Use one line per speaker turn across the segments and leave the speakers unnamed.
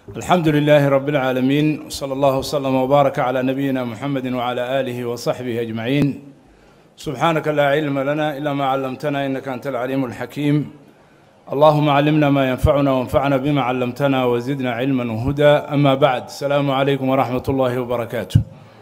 الحمد لله رب العالمين وصلى الله وسلم وبارك على نبينا محمد وعلى آله وصحبه أجمعين سبحانك لا علم لنا إلا ما علمتنا إنك أنت العليم الحكيم اللهم علمنا ما ينفعنا وانفعنا بما علمتنا وزدنا علما وهدى أما بعد السلام عليكم ورحمة الله وبركاته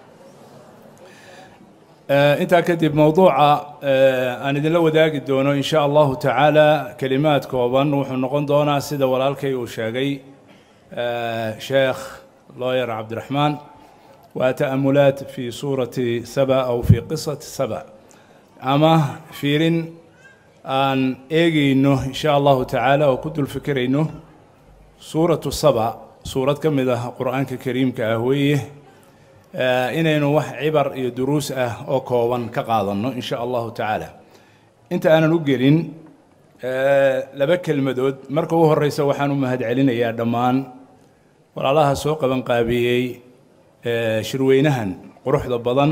intaa kadib mowduuca aan idinla wadaagi doono in sha allahu tacaala kelimaad kooban wuxuu noqon doonaa sida walaalkay uu sheegay sheekh looyer cabdiraxmaan waa ta'amulaat fi suurati saba aw fi qisati saba ama fiirin aan eegayno in sha allahu tacaala oo ku dul fikirayno suuratu saba suurad ka mid ah qur-aanka kariimka ah weeye inaynu wax cibar iyo duruus ah oo kooban ka qaadanno in sha allahu tacaala inta aanan u gelin laba kelmadood marka u horeysa waxaan u mahadcelinayaa dhammaan walaalaha soo qaban qaabiyey shirweynahan quruxda badan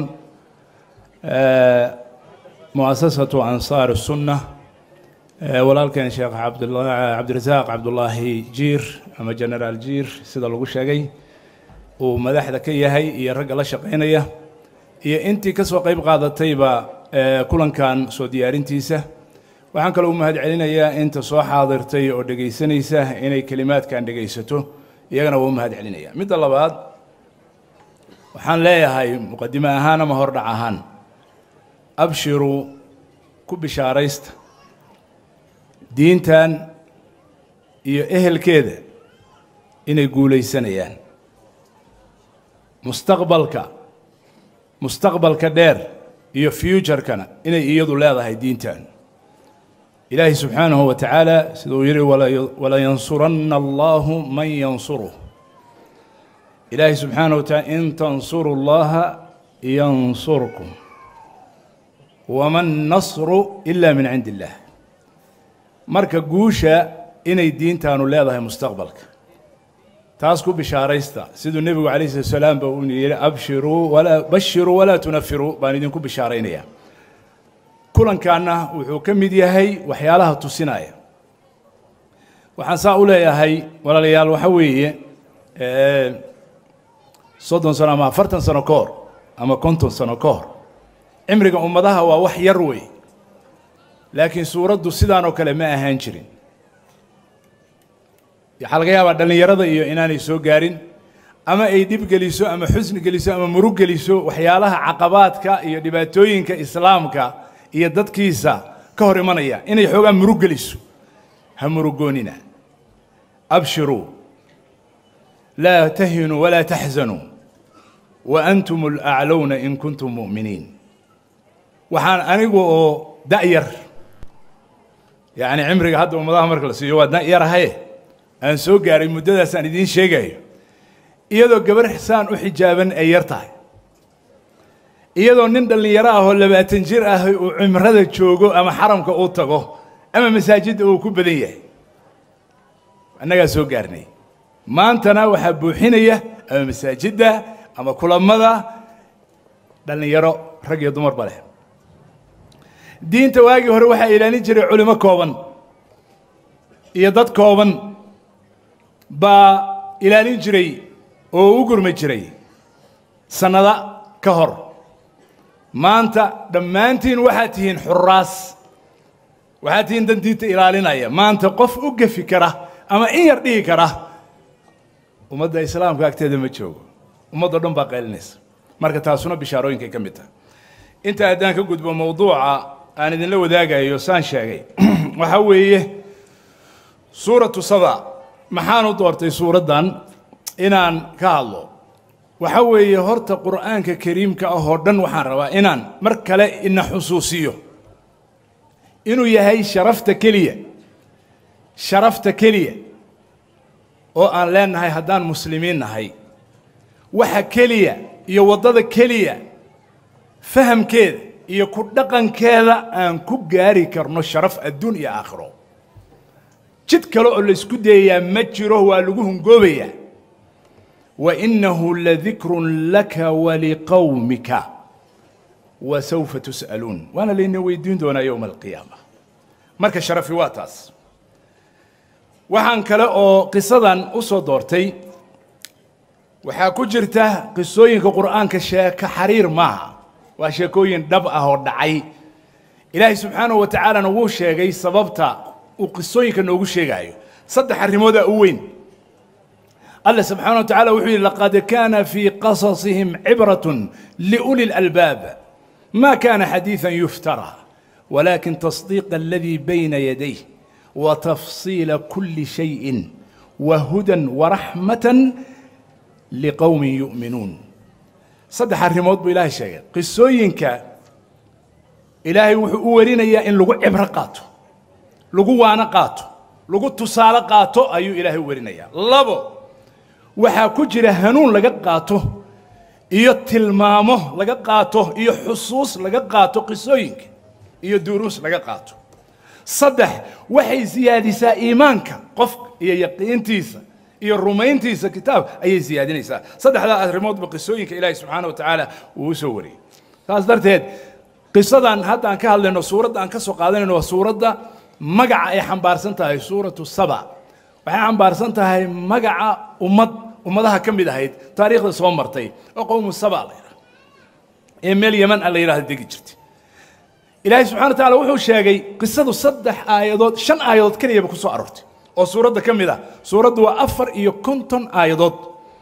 muasasatu ansaar sunna walaalkeen sheekh cabdirasaaq cabdulaahi jiir ama generaal jiir sida lagu sheegay uu madaxda ka yahay iyo ragga la shaqaynaya iyo intii ka soo qayb qaadatayba kulankan soo diyaarintiisa waxaan kaloo u mahad celinayaa inta soo xaadirtay oo dhegaysanaysa inay kelimaadkan dhegaysato iyagana waa u mahad celinaya midda labaad waxaan leeyahay muqadime ahaan ama hordhac ahaan abshiru ku bishaaraysta diintan iyo ehelkeeda inay guulaysanayaan mustaqbalka mustaqbalka dheer iyo futurekana inay iyadu leedahay diintan ilaahi subxaanahu wa tacaala sida uu yihi walayansuranna allahu man yansuruh ilaahi subxaanahu wa taala in tansuru llaha yansurkum wama nasru ila min cindi illah marka guusha inay diintaanu leedahay mustaqbalka taas ku bishaaraysta siduu nebigu calayh slat salaam ba uu yihi abshiruu walaa bashiruu walaa tunafiruu baan idinku bishaaraynayaa kulankaana wuxuu ka mid yahay waxyaalaha tusinaya waxaan saa u leeyahay walaalayaal waxa weeye soddon sano ama afartan sano ka hor ama konton sano ka hor cimriga ummadaha waa wax yar wey laakiin suuraddu sidaan oo kale ma ahaan jirin waxaa laga yaabaa dhallinyarada iyo inaanay soo gaarin ama ay dhib geliso ama xusni geliso ama murug geliso waxyaalaha caqabaadka iyo dhibaatooyinka islaamka iyo dadkiisa ka hor imanaya inay xoogaa murug geliso ha murugoonina abshiruu laa tahinuu walaa taxzanuu wa antum alaclowna in kuntum mu'miniin waxaan anigu oo da'yar yacni cimriga hadda ummadaha marka la siiyo waa da'yarahaye aan soo gaaray muddadaasaan idiin sheegayo iyadoo gabar xisaan u xijaaban ay yar tahay iyadoo nin dhallinyaro ah oo labaatan jir ah uu cimrada joogo ama xaramka uu tago ama masaajidda uu ku badan yahay annagaa soo gaarnay maantana waxaa buuxinaya ama masaajidda ama kulammada dhallinyaro rag iyo dumarba leh diinta waagii hore waxaa ilaalin jiray culimo kooban iyo dad kooban baa ilaalin jiray oo u gurmi jiray sannada ka hor maanta dhammaantiin waxaad tihiin xuraas waxaad tihiin dan diinta ilaalinaya maanta qof u gefi kara ama in yar dhihi kara ummadda islaamka agteeda ma joogo ummaddo dhan baa qaylinaysa marka taasuna bishaarooyinkay ka mid tahay inta haddaan ka gudbo mowduuca aan idinla wadaagayo saan sheegay waxaa weeye suuratu saba maxaan u doortay suuraddan inaan ka hadlo waxa weeye horta qur'aanka kariimka ah oo dhan waxaan rabaa inaan mar kale ina xusuusiyo inuu yahay sharafta keliya sharafta keliya oo aan leenahay haddaan muslimiin nahay waxa keliya iyo waddada keliya fahamkeeda iyo ku dhaqankeeda aan ku gaari karno sharaf adduun iyo aakhiro jid kale oo laysku dayayaa ma jiro waa lagu hungoobayaa wa innahu ladikrun laka waliqowmika wa sawfa tus'aluun waana layna weydiin doonaa yowma alqiyaama marka sharafi waa taas waxaan kale oo qisadan u soo doortay waxaa ku jirta qisooyinka qur'aanka sheeko xariir maaha waa sheekooyin dhab ah oo dhacay ilaahay subxaanahu wa tacaalana wuu sheegay sababta uu qisooyinka noogu sheegaayo saddex arrimoodaa u weyn الله سبحانه وتعالى وحي لقد كان في قصصهم عبرة لأولي الألباب ما كان حديثا يفترى ولكن تصديق الذي بين يديه وتفصيل كل شيء وهدى ورحمة لقوم يؤمنون صدح الريموت بإله شيء قصوينك إلهي وحورينا يا إن لغو عبرة قاتو لغو وانا قاتو لغو تصال قاتو أيو إلهي ورينا يا لابو waxaa ku jira hanuun laga qaato iyo tilmaamo laga qaato iyo xusuus laga qaato qisooyinka iyo duruus laga qaato saddex waxay siyaadisaa iimaanka qofka iyo yaqiintiisa iyo rumayntiisa kitaab ayay siyaadinaysaa saddexdaa arrimoodba qisooyinka ilaahi subxaana wa tacaala uu u soo wariyey saas darteed qisadan hadda aan ka hadlayno suuradda aan ka soo qaadanayno waa suuradda magaca ay xambaarsan tahay suuratu saba waxay xambaarsan tahay magaca ummad ummadaha ka mid ahayd taariikhda soo martay oo qowmu saba la yidhaha ee meel yeman a la yidhahda degi jirtay ilaahay subxana wa tacaala wuxuu sheegay qisadu saddex aayadood shan aayadood keliyaba ku soo aroortay oo suuradda ka mid ah suuraddu waa afar iyo konton aayadood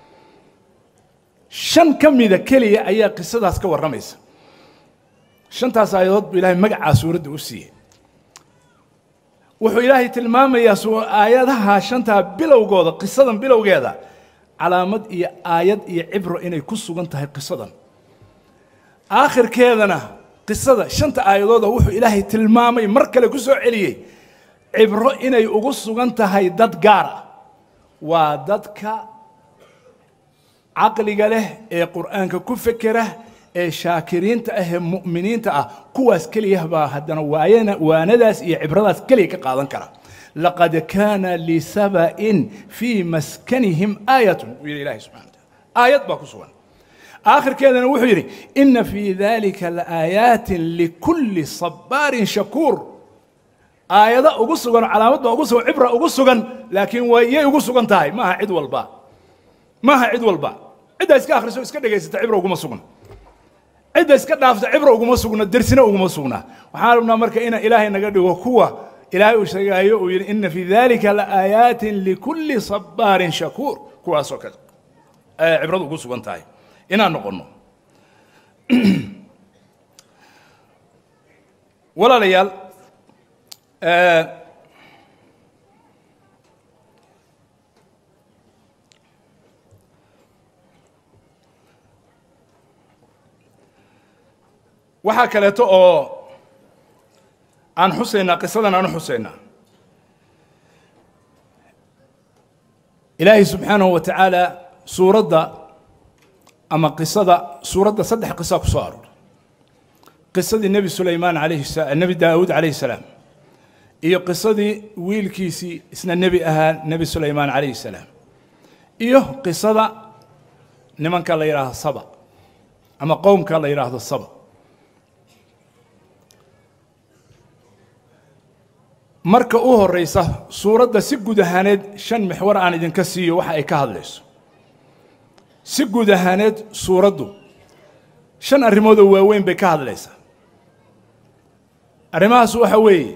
shan ka mida keliya ayaa qisadaas ka warramaysa shantaas aayadood buu ilaahay magacaa suuradda u siiyey wuxuu ilaahay tilmaamayaa aayadaha shantaa bilowgooda qisadan bilowgeeda calaamad iyo aayad iyo cibro inay ku sugan tahay qisadan aakhirkeedana qisada shanta aayadooda wuxuu ilaahay tilmaamay mar kale ku soo celiyey cibro inay ugu sugan tahay dad gaar ah waa dadka caqliga leh ee qur'aanka ku fekera ee shaakiriinta ah ee mu'miniinta ah kuwaas keliya baa haddana waayana waanadaas iyo cibradaas keliya ka qaadan kara laqad kaana lisaba'in fii maskanihim aayatun buu yidhi ilahi subxana wataala aayad baa ku sugan aakhirkeedana wuxuu yidhi ina fii dalika laaaayaatin likulli sabbaarin shakuur aayado ugu sugan oo calaamad baa ugu sugan cibra ugu sugan laakiin wayay ugu sugan tahay maaha cid walba maaha cid walba ciddaa iska akhriso iska dhegaysata cibra uguma sugna cidda iska dhaafta cibra uguma sugna dersina uguma sugna waxaan rabnaa marka ina ilaahay naga dhigo kuwa ilaahay uu sheegaayo uu yidhi ina fii dalika laaayaatin likulli sabbaarin shakuur kuwaasoo kale ayay cibradu ugu sugan tahay inaan noqonno walaalayaal waxaa kaleeto oo aan xusaynaa qisadan aan u xusaynaa ilaahay subxaanahu wa tacaala suuradda ama qisada suuradda saddex qisa ku soo arooray qisadii nebi sulaymaan alayhi nebi daawuud calayhi salaam iyo qisadii wiilkiisii isna nebi ahaa nebi sulaymaan calayhi salaam iyo qisada nimanka la yidhaahdo saba ama qowmka la yidhaahdo saba marka u horeysa suuradda si guud ahaaneed shan mixwar aan idinka siiyo waxa ay ka hadlayso si guud ahaaneed suuraddu shan arrimood oo waaweyn bay ka hadlaysaa arrimahaas waxa weeye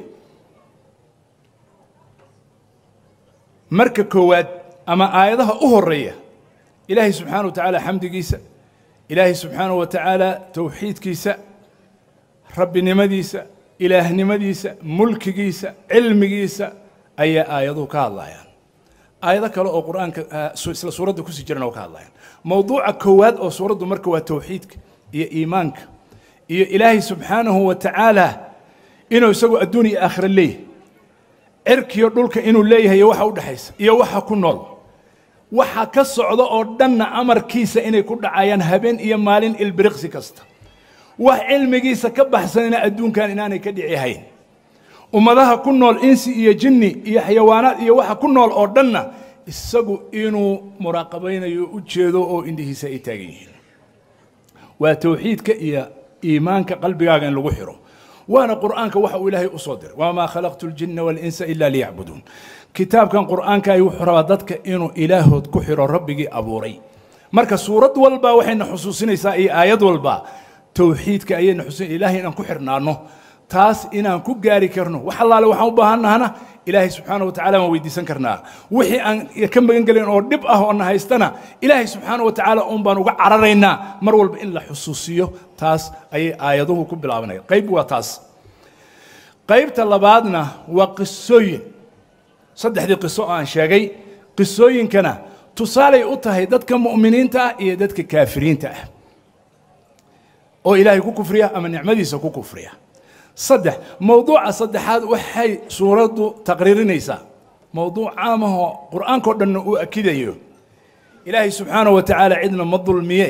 marka koowaad ama aayadaha u horeeya ilaahay subxaana wa tacaala xamdigiisa ilaahay subxaana wa tacaala towxiidkiisa rabbinimadiisa ilaahnimadiisa mulkigiisa cilmigiisa ayaa aayaduhu ka hadlayaan aayado kale oo qur'aanka isla suuradda kusii jiran oo ka hadlayaan mowduuca koowaad oo suuraddu marka waa towxiidka iyo iimaanka iyo ilaahay subxaanahu wa tacaala inuu isagu adduun iyo aakhira leeyahay cirkiyo dhulka inuu leeyahay iyo waxa u dhexaysa iyo waxa ku nool waxa ka socda oo dhanna amarkiisa inay ku dhacayaan habeen iyo maalin ilbiriqsi kasta wax cilmigiisa ka baxsanina adduunkan inaanay ka dhici hayn ummadaha ku nool insi iyo jinni iyo xayawaanaad iyo waxa ku nool oo dhanna isagu inuu muraaqabaynayo u jeedo oo indhihiisa ay taagan yihiin waa towxiidka iyo iimaanka qalbigaaga in lagu xiro waana qur'aanka waxa uu ilaahay u soo diray wamaa khalaqtu ljinna walinsa ila liyacbuduun kitaabkan qur'aanka ay wuxuu rabaa dadka inuu ilaahood ku xiro rabbigii abuuray marka suurad walba waxayna xusuusinaysaa iyo aayad walba towxiidka ayayna xusuusin ilaahay inaan ku xirnaano taas inaan ku gaari karno wax allaale waxaan u baahannahana ilaahay subxaana wa tacala waan weydiisan karnaa wixii aan ka magan gelin oo dhib ah oo na haystana ilaahay subxaana wa tacaala uun baan uga cararaynaa mar walba in la xusuusiyo taas ayay aayaduhu ku bilaabanaya qayb waa taas qaybta labaadna waa qisooyin saddexdii qiso oo aan sheegay qisooyinkana tusaalay u tahay dadka mu'miniinta ah iyo dadka kaafiriinta ah oo ilaahay ku kufriya ama nicmadiisa ku kufriya saddex mowduuca saddexaad waxay suuraddu taqriirinaysaa mowduuc caamahoo qur'aankao dhanna uu akidayo ilaahay subxaanahu wa tacaala cidna ma dulmiye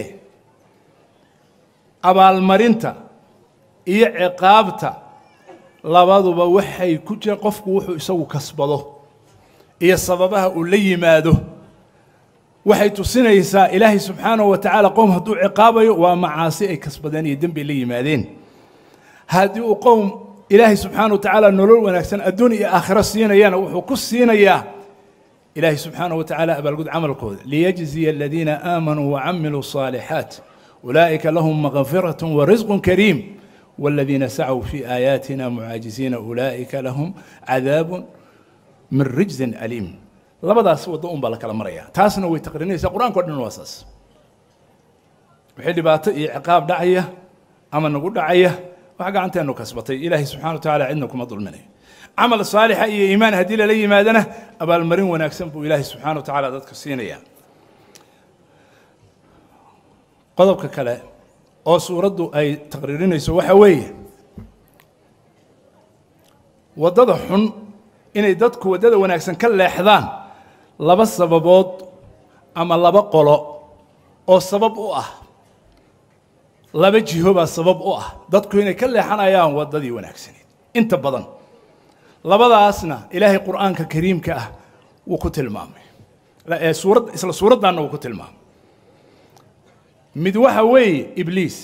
abaalmarinta iyo ciqaabta labaduba waxay ku jiraan qofku wuxuu isagu kasbado iyo sababaha uu la yimaado waxay tusinaysaa ilaahay subxaanahu wa tacaala qowm hadduu ciqaabayo waa macaasi ay kasbadeen iyo dembi la yimaadeen haddii uu qowm ilaahay subxaana wa tacaala nolol wanaagsan adduun iyo aakhiro siinayana wuxuu ku siinayaa ilaahay subxaana wa tacaala abaalgud camalkooda liyajziya aladiina aamanuu wacamiluu الصaalixaat ulaa'ika lahum makfiraة warisq kariim والذين سعوا في آياتنا معاجزين أولئك لهم عذاب من رجز أليم labadaas waddo un baa la kala maraya taasna way taqriinaysaa qur-aanka o dhan waa saas wixii dhibaato iyo ciqaab dhacaya ama nagu dhacaya wax gacanteenu kasbatay ilaahay subxana wa tacaala cidna kuma dulminayo camal saalixa iyo iimaan haddii lala yimaadana abaalmarin wanaagsan buu ilaahay subxana wa tacaala dadka siinaya qodobka kale oo suuraddu ay taqriirinayso waxa weeye waddada xun inay dadku waddada wanaagsan ka leexdaan laba sababood ama laba qolo oo sabab u ah laba jiho baa sabab u ah dadku inay ka leexanayaan waddadii wanaagsaneed inta badan labadaasna ilaahay qur'aanka kariimka ah wuu ku tilmaamay suurad isla suuraddaanna wuu ku tilmaamay mid waxa weeye ibliis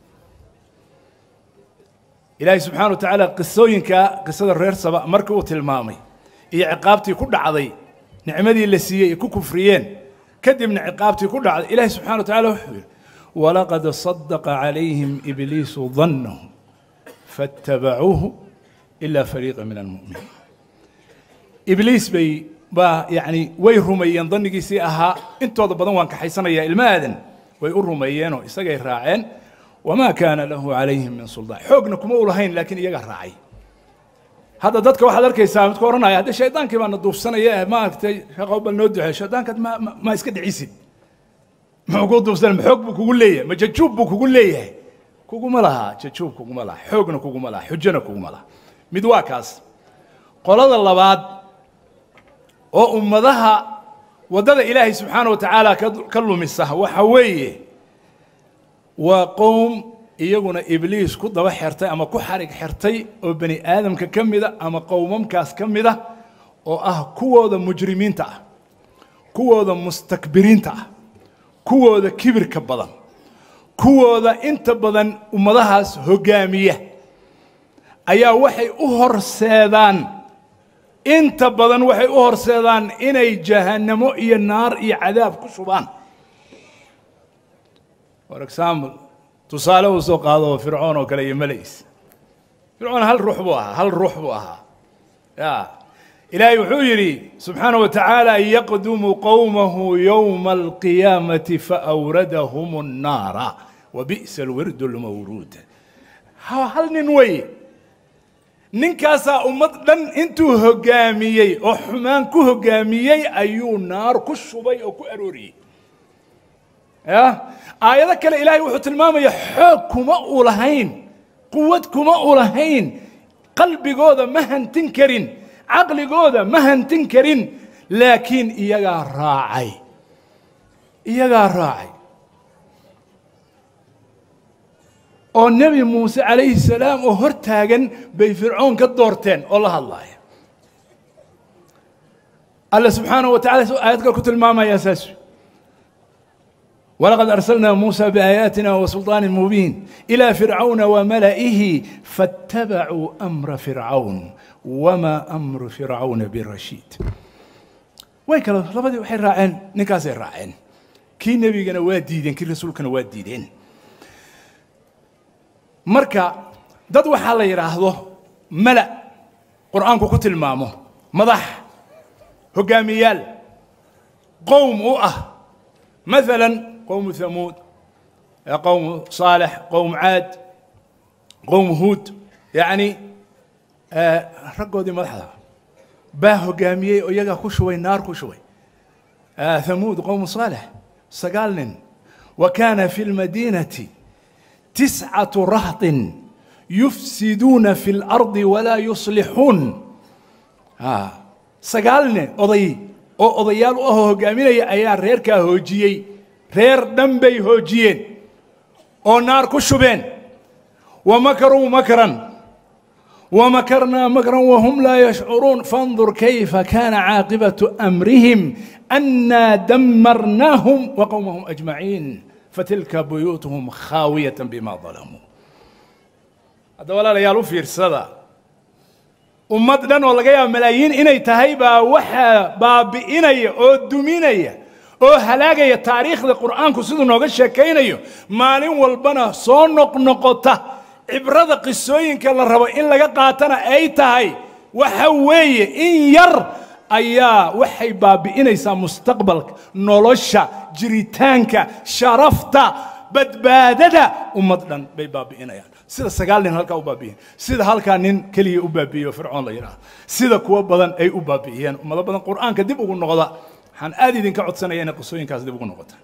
ilaahay subxaana wa tacaala qisooyinka qisada reer saba markii uu tilmaamay iyo ciqaabtii ku dhacday nicmadii la siiyey ay ku kufriyeen kadibna ciqaabtii ku dhacday ilaahay subxana wa tacala wuxuu yidhi walaqad sadaqa calayhim ibliisu dannahum faاtabacuuhu ila fariiqa min almu'miniin ibliis bay baa yacni way rumeeyeen dannigiisii ahaa intooda badan waan kaxaysanayaa ilma aadan way u rumeeyeenoo isagay raaceen wamaa kaana lahu calayhim min suldaan xoogna kuma u lahayn laakiin iyagaa raacay hadda dadka waxaad arkaysaa midku odhanaya hadde shaydaankii baana duufsanaya maaragtay shaqo bal noo duxey shaydaankaad ma ma iska dhicisid muxuu kuu duufsanay ma xoog buu kugu leeyahay ma jajuub buu kugu leeyahay kuguma laha jajuub kuguma laha xoogna kuguma laha xujona kuguma laha mid waa kaas qolada labaad oo ummadaha waddada ilaahay subxaana wa tacaala ka lumisa waxa weeye waa qowm iyaguna ibliis ku daba xertay ama ku xarig xertay oo bani aadamka ka mida ama qowmamkaas ka mida oo ah kuwooda mujrimiinta ah kuwooda mustakbiriinta ah kuwooda kibirka badan kuwooda inta badan ummadahaas hoggaamiya ayaa waxay u horseedaan inta badan waxay u horseedaan inay jahannamo iyo naar iyo cadaab ku shubaan for example tusaale uu soo qaado fircoon oo kale iyo malays fircoon hal ruux buu ahaa hal ruux buu ahaa ya ilaahay wuxuu yidhi subxaana wa tacaala yaqdumu qowmahu yowma alqiyaamati faawradahum الnaara wabi'sa alwirdu lmawruud hal nin weye ninkaasaa ummad dhan intuu hoggaamiyey oo xumaan ku hoggaamiyey ayuu naar ku shubay oo ku arooriyey ya aayado kale ilaahay wuxuu tilmaamaya xoog kuma u lahayn quwad kuma u lahayn qalbigooda ma hantin karin caqligooda ma hantin karin laakiin iyagaa raacay iyagaa raacay oo nebi muuse calayhi salaam oo hor taagan bay fircoon ka doorteen oo la hadlaaya alla subxaanaه wa tacala su aayad kale ku tilmaamaya saas ولقد أرسلنا موسى بآياتنا وسلطان مبين إلى فرعون وملئه فاتبعوا أمر فرعون وما أمر فرعون برشيد way kale labadii waxay raaceen ninkaasay raaceen kii nebigana waa diideen kii rasuulkana waa diideen marka dad waxaa la yidhaahdo mala qur'aanku ku tilmaamo madax hoggaamiyaal qowm u ah maalan qowmu hamuud qowmu صaalح qowm caad qowm huud yacni raggoodii madaxda baa hoggaamiyey oo iyagaa ku shubay naar ku shubay hamuud qowmu صaalح sagaal nin wa kaana fi اlmadiinati tiscaةu rahطin yufsiduuna fi اlardi walaa yuslixuun sagaal nin oday oo odayaal u ahoo hoggaaminaya ayaa reerkaa hoojiyey reer dhan bay hoojiyeen oo naar ku shubeen wa makaruu makran wa makarnaa makran wahum laa yashcuruun fandur kayfa kaana caaqibatu amrihim annaa damarnaahum wa qowmahum ajmaciin fatilka buyuutuhum khaawiyatan bima dalamuu hadda walaalayaal u fiirsada ummad dhan oo laga yaaba malaayiin inay tahay baa waxaa baabi'inaya oo duminaya oo halaagaya taariikhda qur'aanku siduu nooga sheekaynayo maalin walbana soo noqnoqota cibrada qisooyinka la rabo in laga qaatana ay tahay waxa weeye in yar ayaa waxay baabi'inaysaa mustaqbalka nolosha jiritaanka sharafta badbaadada ummad dhan bay baabi'inayaan sida sagaal nin halkaa u baabi'iyeen sida halkaa nin keliya u baabi'iyey oo fircoon la yidhaahdo sida kuwo badan ay u baabi'iyeen ummado badan qur'aanka dib ugu noqda waxaan aad idinka codsanaya inay qisooyinkaas dib ugu noqota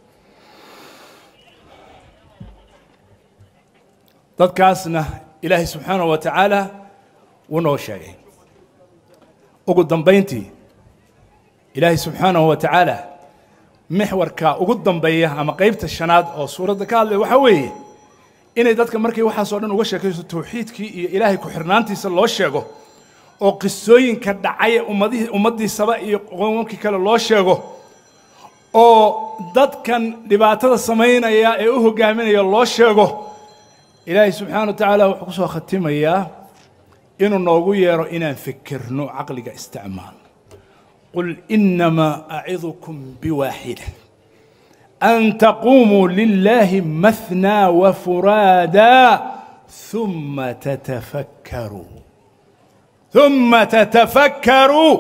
dadkaasna ilaahay subxaanahu wa tacaala wuu noo sheegay ugu dambayntii ilaahay subxaanahu wa tacaala mixwarka ugu dambeeya ama qaybta shanaad oo suuradda ka hadlaya waxaa weeye inay dadka markay waxaasoo dhan uga sheekayso tawxiidkii iyo ilaahay ku-xirnaantiisa loo sheego oo qisooyinka dhacay ummadihii ummaddiisaba iyo qowmamkii kale loo sheego oo dadkan dhibaatada samaynaya ee u hoggaaminaya loo sheego ilaahay subxaana wa tacaala wuxuu ku soo khatimayaa inuu noogu yeero inaan fikirno caqliga isticmaal qul inamaa acidukum biwaaxida أن تقوموا لله مثنى وفرادا ثم تتفكروا ثم تتفكروا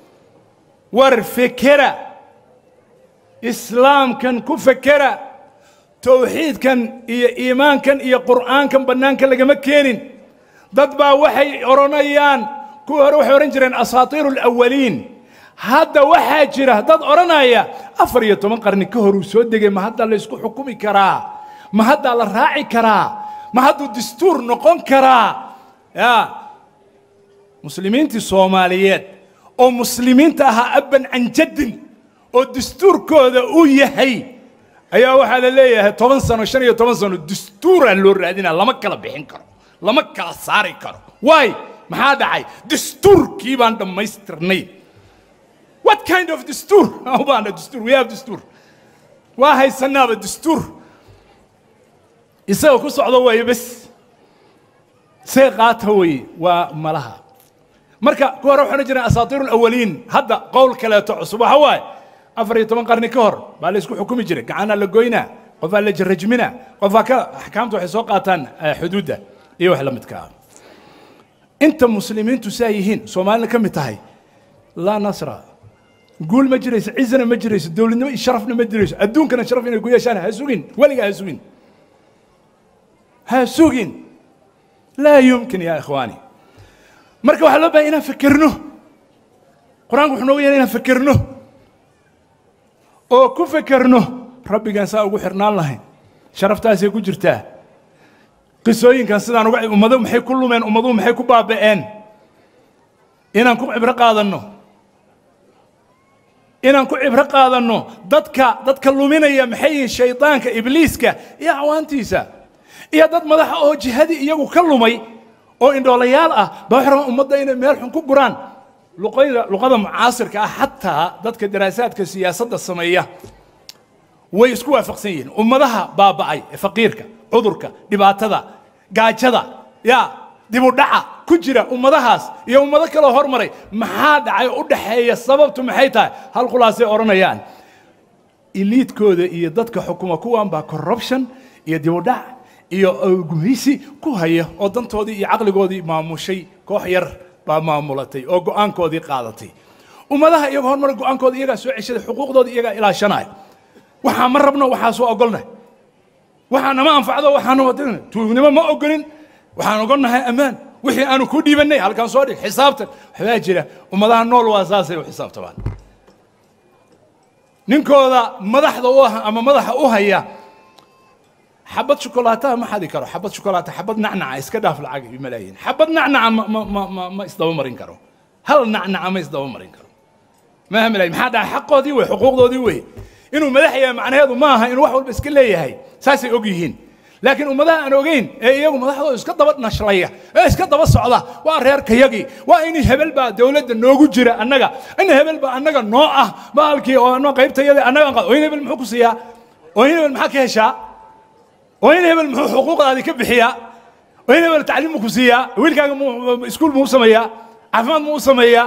وارفكرا إسلام كان كفكرا توحيد كان إيا إيمان كان إيا قرآن كان بنان كان لقى مكينين ضد وحي أورانيان كو روح ورنجرين أساطير الأولين hadda waxaa jira dad odhanaya afar iyo toban qarni ka hor uu soo degay ma haddaa la ysku xukumi karaa ma haddaa la raaci karaa ma hadduu dastuur noqon karaa ya muslimiintii soomaaliyeed oo muslimiinta ahaa abban can jaddin oo dastuurkooda uu yahay ayaa waxaa la leeyahay toban sano shan iyo toban sano dastuuraa loo raadinaa lama kala bixin karo lama kala saari karo waay maxaa dhacay dastuurkii baan dhammaystirnay What kind of دستور؟ أبانا دستور we have دستور واهي سنابة دستور يسوي كل صعدة وهي بس سيقات هوي وملها مركا كوا روح نجري أساطير الأولين هذا قول كلا تعصب هواي أفري تمن قرن كهر بالي يسكو حكومي جري كعنا لقوينا قفا اللي جرجمنا قفا كا أحكامته حسوقاتان حدوده إيوه حلا متكا أنت مسلمين تسايهين سومالنا كم تهي لا نصر قول ما جريس عزنا ما جريس دولنا شرفنا ما جريس أدون كان شرفنا يقول يا شان هسوقين ولا هسوقين هسوقين لا يمكن يا إخواني مركب وحلا بينا فكرنه قرآن وحنا ويانا فكرنه أو كفكرنه ربي كان ساوي حرنا الله شرف تاسي يقول جرتاه قصوين كان سيدان وقع أمضوا محي كل من أمضوا محي كبابئين إنا نكون عبرة قادنه inaan ku cibro qaadanno dadka dadka luminaya maxay yihiin shaydaanka ibliiska iyo cawaantiisa iyo dad madaxa oo jihadii iyagu ka lumay oo indhoolayaal ah baa waxay rabaan ummadda inay meel xun ku guraan luqayda luqada mucaasirka ah xataa dadka daraasaadka siyaasadda sameeya way isku waafaqsan yihiin ummadaha baaba'ay ee faqiirka cudurka dhibaatada gaajada yaa dib u dhaca ku jira ummadahaas iyo ummado kaloo hormaray maxaa dhacay u dhaxeeya sababtu maxay tahay hal khulaasay odhanayaan iliidkooda iyo dadka xukuma kuwan baa corruption iyo dibudhac iyo gumeysi ku haya oo dantoodii iyo caqligoodii maamushay koox yar baa maamulatay oo go'aankoodii qaadatay ummadaha iyaga horumar go'aankooda iyagaa soo ceshaday xuquuqdooda iyagaa ilaashanaya waxaa ma rabno waxaa soo ogolnay waxaa nama anfacdo waxaana wadana tuugnimo ma ogolin waxaan ogolnahay ammaan wixii aanu ku dhiibannay halkaan soo dhig xisaabtan waxbaa jira ummadaha nool waa saasay u xisaabtamaan ninkooda madaxda u ah ama madaxa u haya xabad shukolaataha ma xadi karo xabad shukolaata xabad nacnaca iska dhaaf lacag iyo malaayiin xabad nacnaca ma ma ma ma ma isdaba marin karo hal nacnaca ma isdaba marin karo maaha malaayiin maxaa dhaca xaqoodii wey xuquuqdoodii wey inuu madax yahay macnaheedu ma aha inuu wax walba iska leeyahay saasay og yihiin laakiin ummadaha aan ogeyn ee iyagu madaxdooda iska daba nashlaya ee iska daba socda waa reerkayagii waa in hebel baa dowladda noogu jira annaga in hebel baa annaga noo ah baalkii oo anoo qaybtayada annaga oo in hebel muxuu ku siiyaa oo in hebel maxaa ka heshaa oo in hebel muxuu xuquuqdaadii ka bixiyaa oo in hebel tacliim mu ku siiyaa wiilkaaga mu iskuul muu sameeyaa caafimaad muu sameeyaa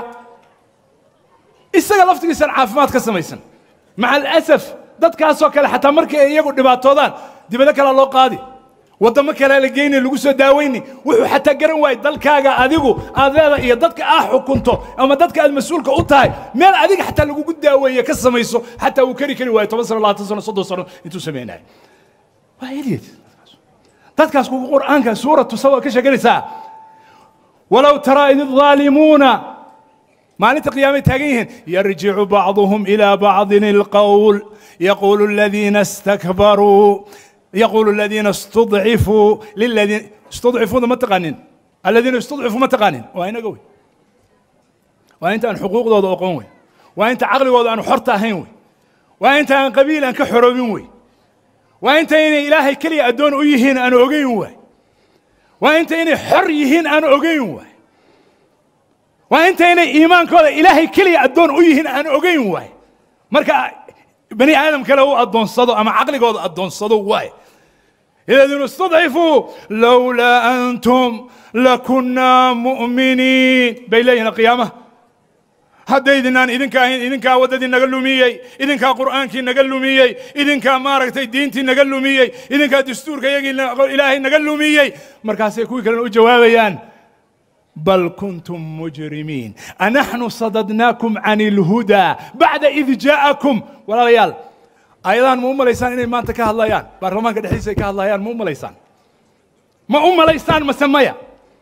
isaga laftigiisaan caafimaad ka samaysan maca alasaf dadkaasoo kale xataa markii ay iyagu dhibaatoodaan dibado kalea loo qaadi waddamo kalea la geyni lagu soo daaweyni wuxuu xataa garan waayey dalkaaga adigu aad leedahay iyo dadka aa xukunto ama dadka aad mas-uulka u tahay meel adiga xataa lagugu daaweeye ka samayso xataa uu kari kari waayo toban sano labaatan sano soddon sano intuu samaynayo waa idiot dadkaas kugu qur'aanka suuratu sawa ka sheeganaysaa walow taraa id الظaalimuuna maalinta qiyaamay taagan yihiin yarjicu bacduhum ilaa bacdin اlqowl yaqulu aladiina istakbaruu yaqulu aladiina istudcifuu liladiina istudcifuuda ma taqaanin aladiina istudcifuu ma taqaanin waa inaga wey waa inta aan xuquuqdooda oqon wey waa inta caqligooda aanu xorta ahayn wey waa inta aan qabiil aan ka xoroobin wey waa inta inay ilaahay keliya addoon u yihiin aan ogeyn waay waa inta inay xor yihiin aan ogeyn waay waa inta inay iimaankooda ilaahay keliya addoon u yihiin aan ogeyn waay marka bani aadam kale u addoonsado ama caqligooda addoonsado waay الذين استضعفوا لولا أنتم لكنا مؤمنين بيلين القيامة haddaydinaan idinka ahayn idinkaa waddadii naga lumiyey idinkaa qur'aankii naga lumiyey idinkaa maaragtay diintii naga lumiyey idinkaa dastuurka iyagii ilaahay naga lumiyey markaasay kuwii kalena u jawaabayaan bal kuntum mujrimiin anaxnu sadadnaakum can ilhudaa bacda id jaa'akum walaalayaal ayadahan ma u malaysaan inay maanta ka hadlayaan baarlamaanka dhexdiisa ay ka hadlayaan ma u malaysaan ma u malaysaan mase maya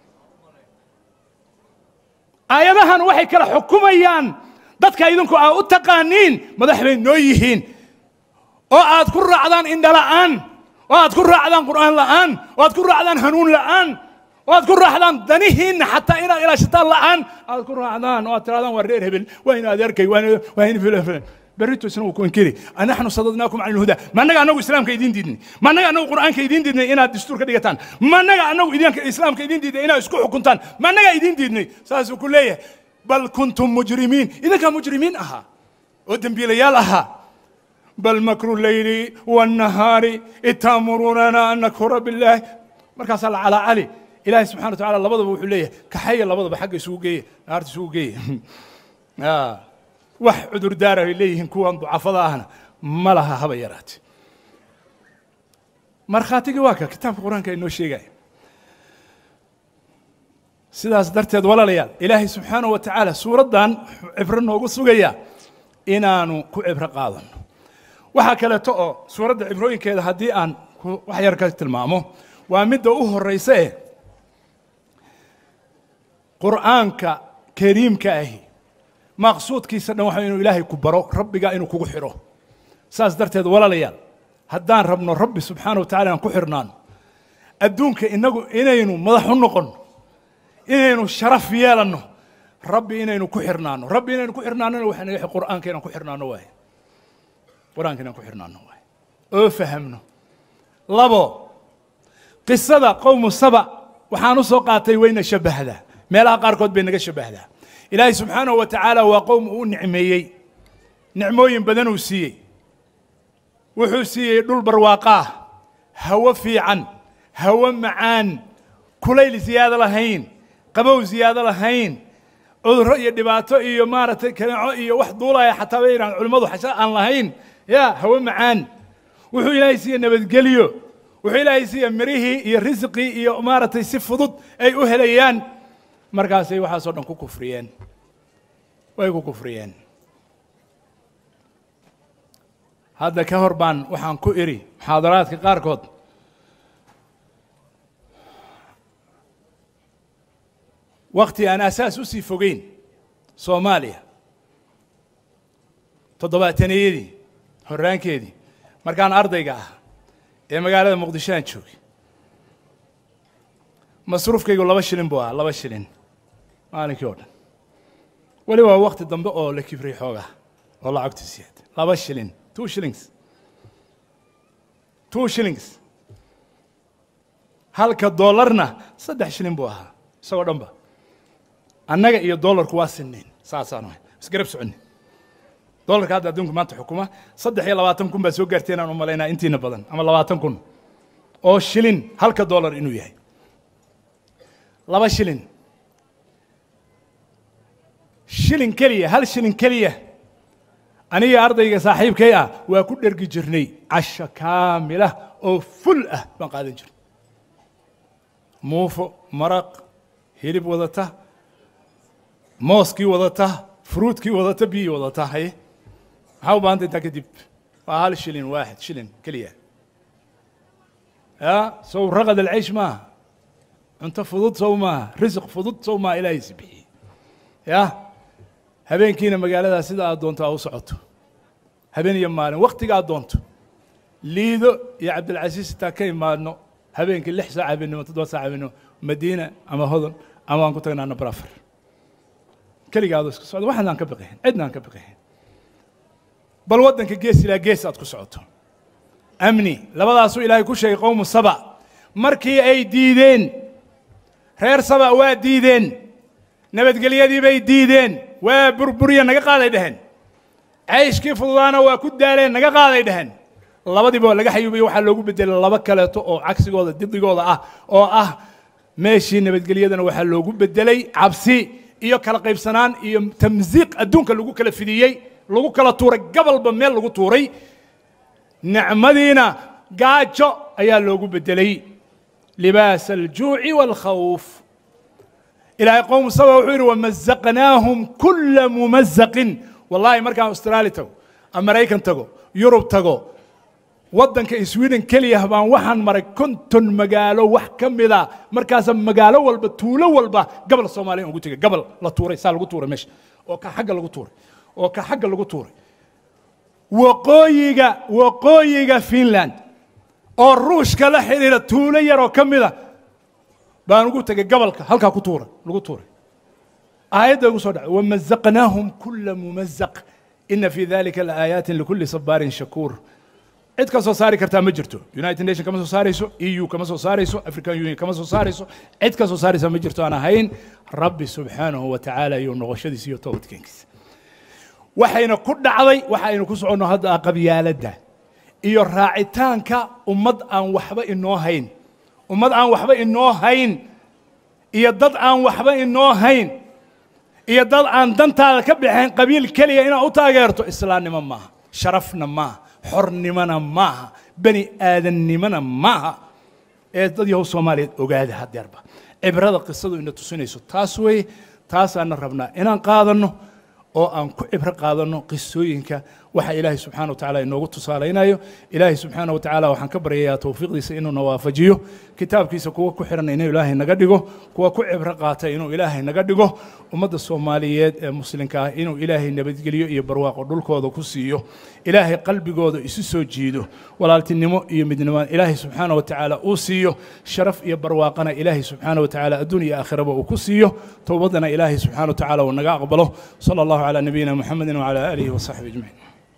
aayadahan waxay kala xukumayaan dadka idinku aa u taqaaniin madax bay noo yihiin oo aad ku raacdaan indhala'aan oo aad ku raacdaan qur'aan la'aan oo aad ku raacdaan hanuun la'aan oo aad ku raacdaan danihiinna xataa inaad ilaashataan la'aan aad ku raacdaan oo aad tirahdaan waa reer hebel waa in adeerkay waa in filan filan berrito isna wuu ku inkiri anaxnu sadadnaakum can ilhudaa ma annaga annagu islaamka idiin diidnay ma annaga annagu qur'aanka idiin diidnay inaad dastuur ka dhigataan ma annaga annagu idinka islaamka idiin diidnay inaad isku xukuntaan ma annaga idiin diidnay saasuu ku leeyahay bal kuntum mujrimiin idinkaa mujrimiin ahaa oo dembiilayaal ahaa bal makru leyli wannahaari id taamurunana an nakfura billaahi markaasaa la calaa cali ilaahay subxana wa tacala labadaba wuxuu leeyahay kaxaya labadaba xagga isugu geeye naarta isugu geeye wax cudurdaara ay leeyihiin kuwan ducafada ahna ma laha haba yaraate markhaatigii waa ka kitaabka qur-aanka inoo sheegaya sidaas darteed walaalayaal ilaahay subxaanahu wa tacaala suuraddan cibro noogu sugaya inaanu ku cibro qaadano waxaa kaleeto oo suuradda cibrooyinkeeda haddii aan wax yar ka tilmaamo waa midda u horraysa eh qur'aanka kariimka ahi maqsuudkiisa dhan waxa inuu ilaahay ku baro rabbiga inuu kugu xidho saas darteed walaalayaal haddaan rabno rabbi subxaana wa tacala inaan ku xidhnaano adduunka inagu inaynu madax u noqonno inaynu sharaf yeelanno rabbi inaynu ku xidhnaano rabbi inaynu ku xidhnaanona waxaa naga qur'aanka inaan ku xidhnaano waaye qur'aanka inaan ku xidhnaano waaye oo fahamno labo qisada qowmu saba waxaan u soo qaatay wayna shabbahdaa meelaha qaarkood bay naga shabbahdaa ilaahay subxaanahu wa tacaala waa qowm uu nicmeeyey nicmooyin badan uu siiyey wuxuu siiyey dhul barwaaqaah hawo fiican hawo macaan kulayl ziyaado lahayn qabow ziyaado lahayn cudurro iyo dhibaato iyo maaragtay kaneeco iyo wax duulaya xataa bay yidhahan culimmadu xasha aan lahayn ya hawo macaan wuxuu ilaahay siiye nabadgelyo wuxuu ilaahay siiye mirihii iyo risqii iyo maaragtay si fudud ay u helayaan markaasay waxaasoo dhan ku kufriyeen way ku kufriyeen hadda ka hor baan waxaan ku idhi muxaadaraadka qaarkood wakti aan asaas u sii fogeyn soomaaliya toddobaataneyadii horraankeedii markaan ardayga ah ee magaalada muqdisho aan joogay masruufkaygu laba shilin buu ahaa laba shilin maalinkii oo dhan weli waa wakti dambe oo la kibriy xoogaa oo lacagtu siyaad laba shilin two shillings two shillings halka dollarna saddex shilin buu ahaa isagoo dhan ba annaga iyo dollarku waa sinnayn saasaan ahay isgarab soconni dollarka hadda adduunku maanta xukuma saddex iyo labaatan kun baa soo gaartay inaan u malaynaa intiina badan ama labaatan kun oo shilin halka dollar inuu yahay laba shilin shilin keliya hal shilin keliya aniga ardayga saaxiibkay ah waa ku dhergi jirnay casho kaamilah oo ful ah baan qaadan jirnay muufo maraq hilib wadata mooskii wadata fruutkii wadata biyii wadata haye maxaa u baahanta intaa kadib waa hal shilin waaxid shilin keliya ya sow raqad alcaysh maaha cunto fudud sow maaha risiq fudud sow maaha ilaahaysi bixiyey ya habeenkiina magaaladaa sida aad doonto aa u socoto habeen iyo maalin waktiga aad doonto liido iyo cabdilcasiis intaa ka imaadno habeenkii lix saac habeenimo toddoba saac habeenimo madiina ama hodon ama aan ku tagnaa nabrafar keligaadoo iska socdo waxaan aan ka biqihin cidna aan ka biqihin bal waddanka gees ilaa gees aad ku socoto amni labadaasuu ilaahay ku sheegay qowmu saba markii ay diideen reer saba waa diideen nabadgelyadii bay diideen waa burburiya naga qaaday dheheen cayshkii fududaana waa ku daaleen naga qaaday dheheen labadiiba laga xayuubiyo waxaa loogu bedelay laba kaleeto oo cagsigooda didigooda ah oo ah meeshii nabadgelyadana waxaa loogu bedelay cabsi iyo kala qaybsanaan iyo tamsiiq adduunka lagu kala fidiyey lagu kala tuuray gabalba meel lagu tuuray nicmadiina gaajo ayaa loogu bedelay libaas aljuuci waalkhawf ilaahay qowm saba wuxuu yidhi wamazaqnaahum kula mumazaqin wallahi markaan austraali tago ama maraykan tago yurub tago waddanka sweden keliya baan waxaan maray konton magaalo wax ka mida markaasa magaalo walba tuulo walba gabal soomaaliya ugu tegay gabal la tuuray saa lagu tuuray meesha oo ka xagga lagu tuuray oo ka xagga lagu tuuray waqooyiga waqooyiga finland oo ruushka la xidhiira tuulo yaroo ka mida baan ugu tegay gabalka halkaa ku tuuray lagu tuuray aayadda ugu soo dhacay wamazaqnaahum kula mumazaq ina fi dalika laaayaati likuli sabaarin shakuur cid ka soo saari kartaa ma jirto united nation kama soo saarayso eu kama soo saarayso african union kama soo saarayso cid ka soo saaraysa ma jirto aan ahayn rabbi subxaanahu wa tacaala iyo noqoshadiisa iyo toobadkeenkiisa waxayna ku dhacday waxaynu ku soconno hadda ah qabyaaladda iyo raacitaanka ummad aan waxba inoo hayn ummad aan waxba inoo hayn iyo dad aan waxba inoo hayn iyo dad aan dantaada ka baxayn qabiil keliya inaad u taageerto islaamnimo maaha sharafna maaha xornimona maaha bani aadannimona maaha ee dad yahow soomaaliyeed ogaada hadeerba cibrada qisadu ina tusinayso taas weeye taasaana rabnaa inaan qaadanno oo aan ku cibro qaadanno qisooyinka waxa ilaahay subxana wa tacala inoogu tusaalaynayo ilaahay subxaana wa tacaala waxaan ka baryayaa towfiiqdiisa inuuna waafajiyo kitaabkiisa kuwa ku xiran inuu ilaahay naga dhigo kuwa ku cibro qaata inuu ilaahay naga dhigo ummadda soomaaliyeed ee muslimka ah inuu ilaahay nabadgeliyo iyo barwaaqo dhulkooda ku siiyo ilaahay qalbigooda isu soo jiido walaaltinimo iyo midnimo ilaahay subxaana wa tacaala uu siiyo sharaf iyo barwaaqana ilaahay subxaana wa tacaala adduun iyo aakhiraba uu ku siiyo towbadana ilaahay subxaana wa tacaala uu naga aqbalo sala allahu calaa nabiyina muxamedin wacala aalihi wasaxbi ajmaciin